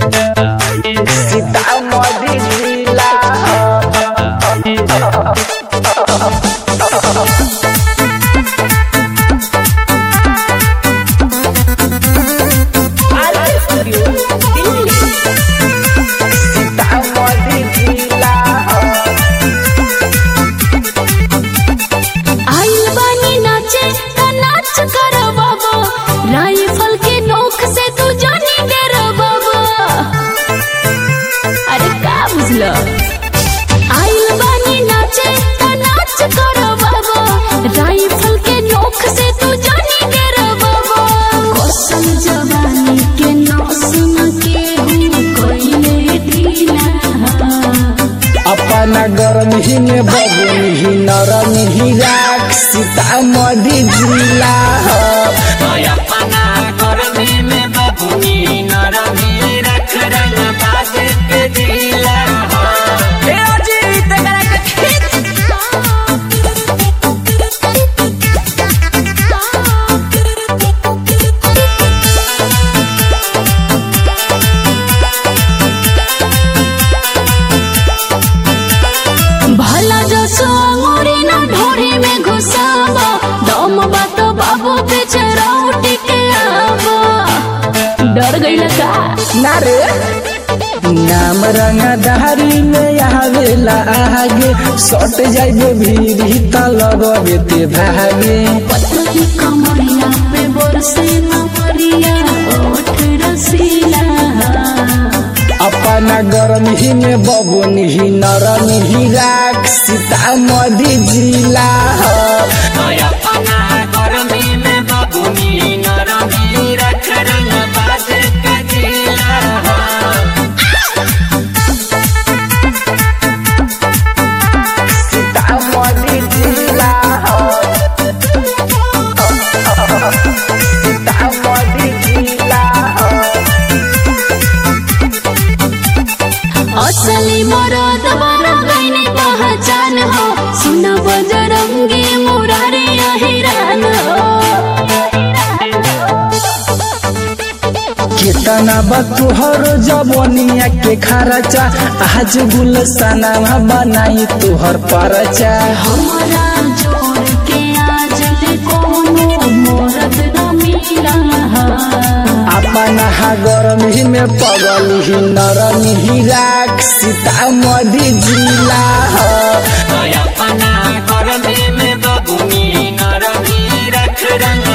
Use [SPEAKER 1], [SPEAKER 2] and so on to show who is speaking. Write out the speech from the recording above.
[SPEAKER 1] सीतामढ़ी जिला सीतामढ़ी जिला
[SPEAKER 2] आइल बानी नाचे त नाच कर बाबा राइफल के नोक से तू जानी डेर बाबा अरे का बुझल आइल बानी नाचे त नाच कर बाबा राइफल के नोक से तू जानी डेर बाबा कौशल जवानी के नौसम के हूँ कोइले ढीला
[SPEAKER 1] अपना गरम ही में बबुन ही नरम ही राख सीतामढ़ी जिला
[SPEAKER 3] अपना गर्मी में बबुनी नरमी रख रंग बाज के दिला
[SPEAKER 2] भला जो सोंगुरी ना ढोरी में घुसावा दम बात बाबू पीछे राउटी के आवा डर गई का
[SPEAKER 1] ना रे नाम रंगदारी में आवेला आगे सट जाइबे भीड़ी त लगबे ते भागे
[SPEAKER 2] पतली कमरिया पे बरसे नमरिया ओठ रसीला
[SPEAKER 1] अपना गरम ही में बबुन ही नरम ही राख सीतामढ़ी जिला
[SPEAKER 3] अपना गर्मी में बबुनी नरमी रख रंग बाज के दिला
[SPEAKER 1] सीतामढ़ी जिला सीतामढ़ी जिला
[SPEAKER 2] असली मरद बना गईने पहचान हो सुन बजरंगी मुरारी अहिरान हो
[SPEAKER 1] केतना बा तुहर जवनिया के खर्चा आज गुलसना बनाई तुहर परचा
[SPEAKER 2] हमरा जोड़ के आज ले कोनो मोरद न मिला
[SPEAKER 1] अपना हा गरम ही में पगल ही नरम ही राख सीतामढ़ी जिला
[SPEAKER 3] अपना गर्मी में बबुनी नरमी रख रंग